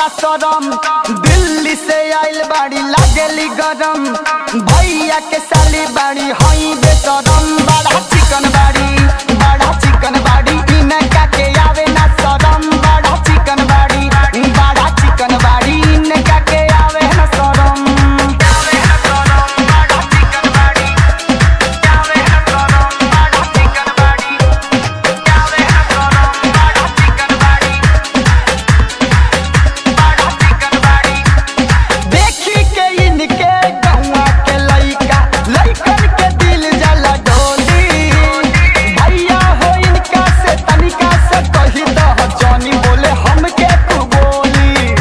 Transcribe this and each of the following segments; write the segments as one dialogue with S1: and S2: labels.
S1: सरम दिल्ली से आइल बाड़ी लागेली गरम भैया के साली बाड़ी हई बेसरम बड़ा चिकन बाड़ी बड़ा चिकन बाड़ी इनका के आवे ना सरम बड़ा चिकन बाड़ी बड़ा चिकन बाड़ी इनका के आवे ना सरम आवे ना सरम बड़ा चिकन बाड़ी आवे ना सरम बड़ा चिकन बाड़ी आवे ना सरम बड़ा चिकन बाड़ी बड़ा चिकन बाड़ी देखी के इनके गौवा के लइका लइकन के दिल जला डोली भैया हो इनका से तनिका से कही दह जानी बोले हमके तू बोली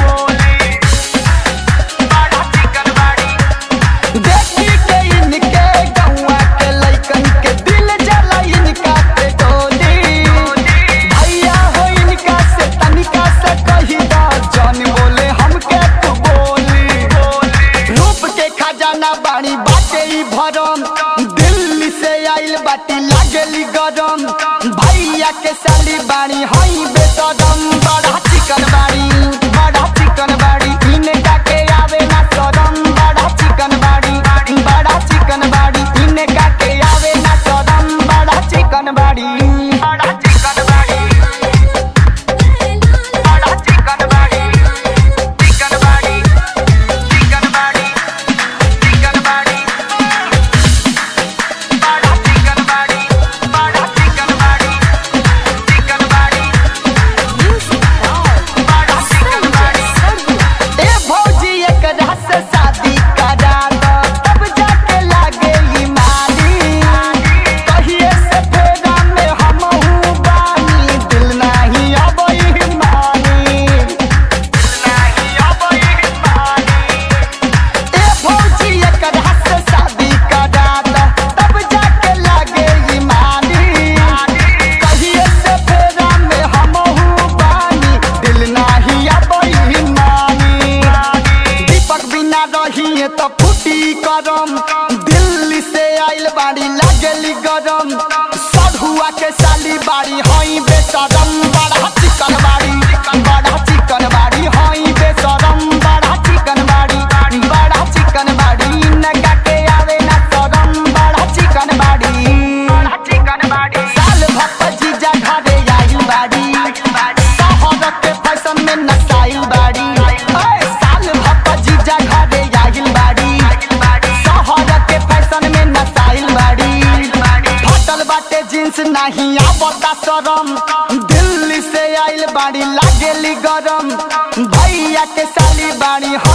S1: बड़ा चिकन बाड़ी देखी के इनके गौवा के लइकन के दिल जला इनका पे डोली भैया हो इनका से तनिका से कही दह जानी बोले हमके तू बोली रूप के खजाना बाड़ी बाटे ई भरम दिल्ली से आइल बाटी लागेली गरम भैया के साली बाड़ी हई बेसरम बड़ा चिकन बाड़ी बड़ा चिकन बाड़ी इनका के आवे ना सरम बड़ा चिकन बाड़ी बड़ा चिकन बाड़ी इनका के आवे ना सरम बड़ा चिकन बाड़ी बड़ा चिकन बाड़ी बड़ा चिकन बाड़ी चिकन बाड़ी चिकन बाड़ी चिकन बाड़ी बड़ा चिकन बाड़ी बड़ा चिकन बाड़ी चिकन बाड़ी बड़ा चिकन बाड़ी ए भौजी एकरा से शादी करा दो तब जाके लागे ई माली कहिए से फेरा में हमहू बानी दिल नाही अबई मानी नाही अबई मानी ए भौजी एकरा से शादी करा दो तब जाके लागे ई मानी कहिए से फेरा में हमहू बानी दिल नाही अबई मानी दीपक बिना रहिए तो फूटी करम दिल्ली से आइल बाड़ी लागेली गरम सढ़ुआ के साली बाड़ी हई बेसरम बड़ा चिकन बाड़ी बड़ा चिकन बाड़ी हई बेसरम बड़ा चिकन बाड़ी बड़ा चिकन बाड़ी नगा के आवे ना सरम बड़ा चिकन बाड़ी बड़ा चिकन बाड़ी साल भक्त जीजा घरे आइल बाड़ी शहर के फैशन में नसाइल बाड़ी ओए साल भक्त जीजा घरे आइल बाड़ी शहर के फैशन में नसाइल बाड़ी फटल बाटे जींस नहीं आवता शरम दिल्ली से आइल बाड़ी लागेली गरम भैया के साली बाड़ी